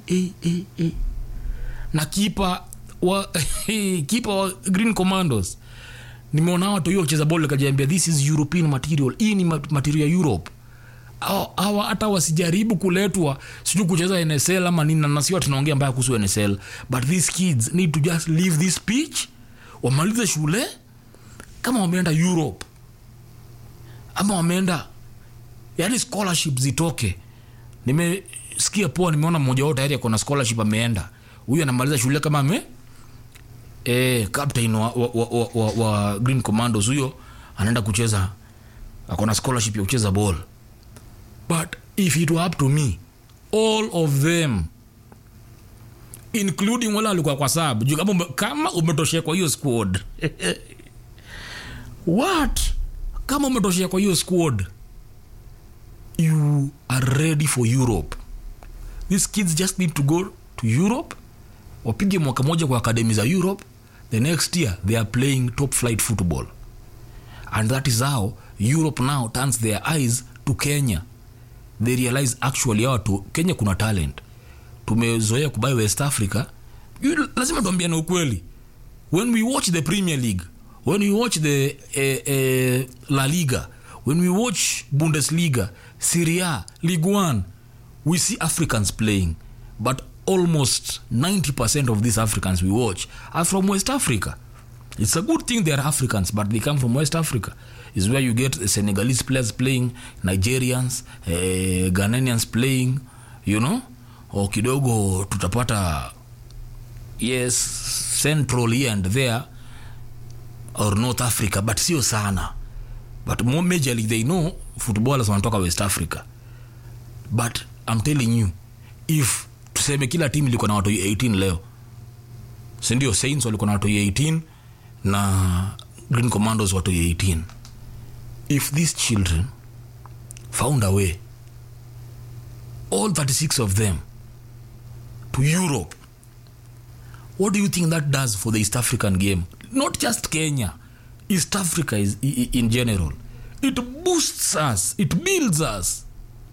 e, e, e. na kipa wa kipa wa green commandos nimeona watu hiyo kucheza bol kajiambia this is european material hii ni ma- material ya europe Hawa- hawa hata wasijaribu kuletwa sijui kucheza nsl ama nini na nasiwa tunaongea mbaya kuhusu nsl but these kids need to just leave this pitch wamalize shule kama wameenda europe ama wameenda yani scholarship zitoke nimesikia poa nimeona mmoja wao tayari akona scholarship ameenda huyu anamaliza shule kama ame e, captain wa, wa, wa, wa, wa, wa green commandos huyo anaenda kucheza akona scholarship ya kucheza ball but if it were up to me all of them including wale walikuwa kwa sab juu kama, ume, kama umetoshea kwa hiyo squad what kama umetoshea kwa hiyo squad you are ready for europe these kids just need to go to europe wapige mwaka moja kwa akademi za europe the next year they are playing top flight football and that is how europe now turns their eyes to kenya they realize actually hawa tu kenya kuna talent tumezoea kubai west africa You- lazima tuambiane ukweli when we watch the premier league when we watch the eh, eh, la liga when we watch bundesliga syria league one we see africans playing but almost 90% of these africans we watch are from west africa it's a good thing they are africans but they come from west africa is where you get senegalese players playing nigerians eh, ghananians playing you know o kidogo tutapata yes central here and there or north africa but sio sana but more majorly they know footballers wanatoka west africa but i'm telling you if tuseme kila timu ilikuwa na watu 18 leo sindio saints walikuwa na watu 18 na green commandos watu 18 if these children found a way all 36 of them to europe what do you think that does for the east african game not just kenya east africa is, i- i- in general it boosts us it builds us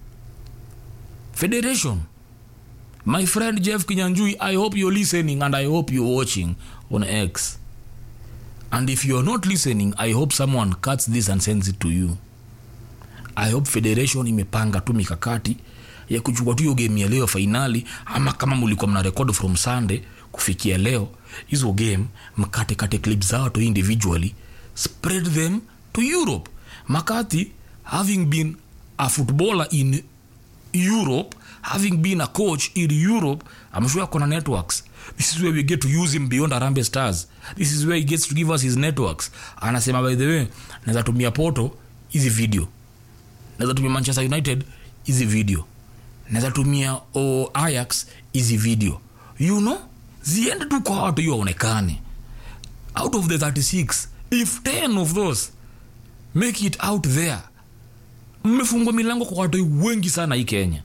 federation my friend jeff kinyanjui i hope you're listening and i hope you're watching on x and if you're not listening i hope someone cuts this and sends it to you i hope federation imepanga tu mikakati ya kuchukua tu hiyo game ya leo fainali ama kama mlikuwa mna record from sunday kufikia leo hizo game mkatekate clip zao tu individually spread them to europe makati having been a footballer in europe having been a coach in europe i'm sure akona networks this is where we get to use him beyond arambe stars this is where he gets to give us his networks anasema by the way naweza tumia poto hizi video naweza tumia manchester united hizi video naweza tumia o ayax hizi video you know ziende tu kwa watu hiyo waonekane out of the 36 if 10 of those make it out there mmefungwa milango kwa watu wengi sana hii kenya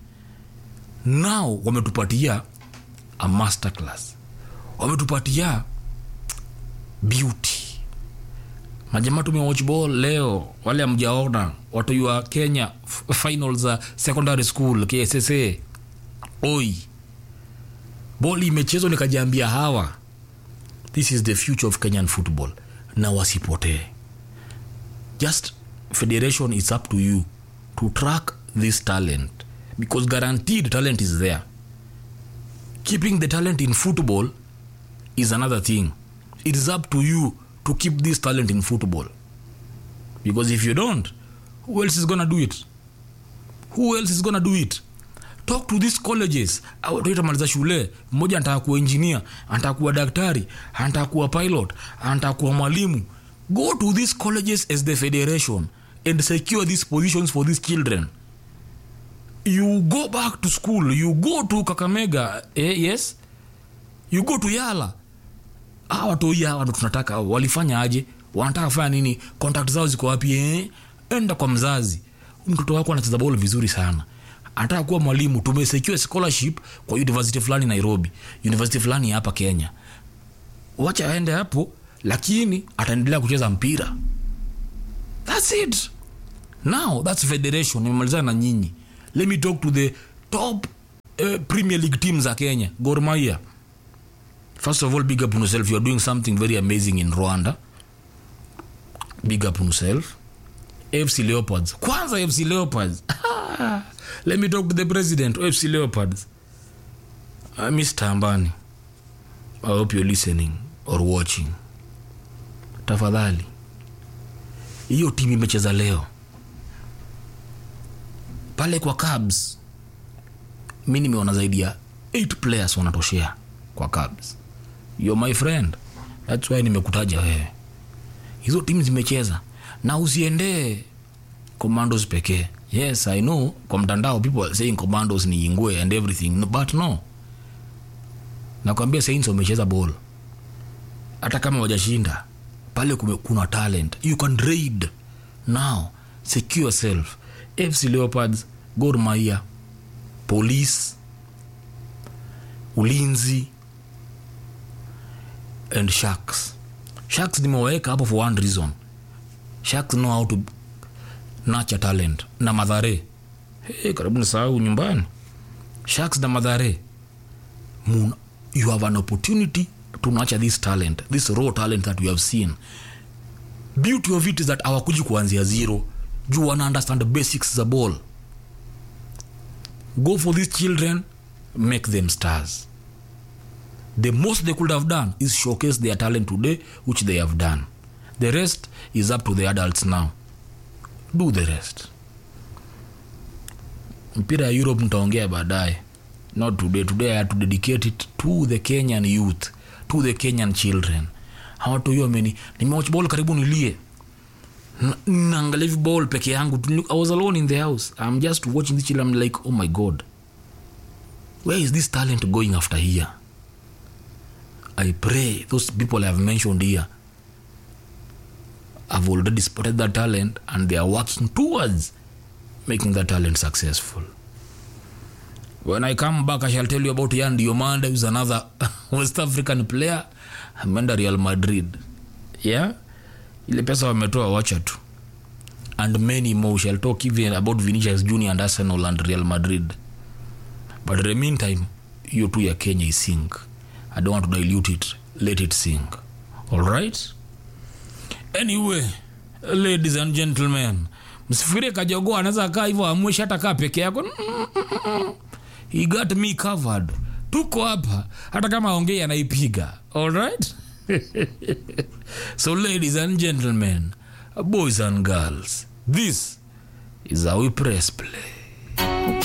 nao wametupatia a masterclass wametupatia beauty majamaa tumewatch ball leo wale amjaona watu wa kenya f- final za secondary school kssa oi bol imechezwa nikajiambia hawa this is the future of kenyan football na wasipotee just federation is up to you to track this talent because guaranteed talent is there keeping the talent in football is another thing it is up to you to keep this talent in football because if you don't who else is gonna do it who else is gonna do it talk to these colleges tamaliza shule mmoja anataka kuwa engineer anataka kuwa daktari anataka kuwa pilot anataka kuwa mwalimu go to these colleges as the federation and secure these positions for these children you go back to school you go to kakamega eh, yes you go to yala hawa watoi hawa ndo tunataka hawa. walifanya aje wanataka kufanya nini contact zao ziko wapi eh? enda kwa mzazi Huyu mtoto wako anacheza bol vizuri sana anataka kuwa mwalimu tumesecure scholarship kwa university fulani nairobi university fulani hapa kenya wacha aende hapo lakini ataendelea kucheza mpira thats it now thats federation nimemalizana na nyinyi let me talk to the top uh, premier league team za kenya Gor Mahia first of all big up on yourself you are doing something very amazing in rwanda big up on yourself fc leopards kwanza fc leopards let me talk to the president of fc leopards uh, mr ambani i hope you're listening or watching tafadhali hiyo timu imecheza leo pale kwa cabs mi nimeona zaidi ya 8 players wanatoshea kwa cabs yo my friend thats why nimekutaja wewe hizo timu zimecheza na usiendee commandos pekee yes i know kwa mtandao people are saying commandos ni ingwe and everything no, but no nakwambia saints wamecheza ball hata kama wajashinda pale kume, kuna talent you can raid now secure yourself fc leopards gor mahia police ulinzi and sharks sharks nimewaweka hapo for one reason sharks know how to nurture talent na madhare hey, karibu nisahau nyumbani sharks na madhare Mun, you have an opportunity to nurture this talent this raw talent that we have seen beauty of it is that hawakuji kuanzia zero juu wana understand the basics za ball go for these children make them stars the most they could have done is showcase their talent today which they have done the rest is up to the adults now do the rest mpira ya europe ntaongea baadaye not today today i had to dedicate it to the kenyan youth to the kenyan children hawatu hiyo meni nimewatch ball karibu nilie Na- naangalia hivi ball peke yangu tu. i was alone in the house i'm just watching this children I'm like oh my god where is this talent going after here i pray those people i have mentioned here have already spotted that talent and they are working towards making that talent successful when i come back i shall tell you about yan diomande who's another west african player ameenda real madrid yeah ile pesa wametoa wacha tu and many more We shall talk even about vinicius junior and arsenal and real madrid but in the meantime hiyo tu ya kenya isink i don't want to dilute it let it sink all right anyway ladies and gentlemen msifikirie kajogoa anaweza kaa hivyo amweshi hata kaa peke yako he got me covered tuko hapa hata kama aongei anaipiga alright so ladies and gentlemen boys and girls this is how we press play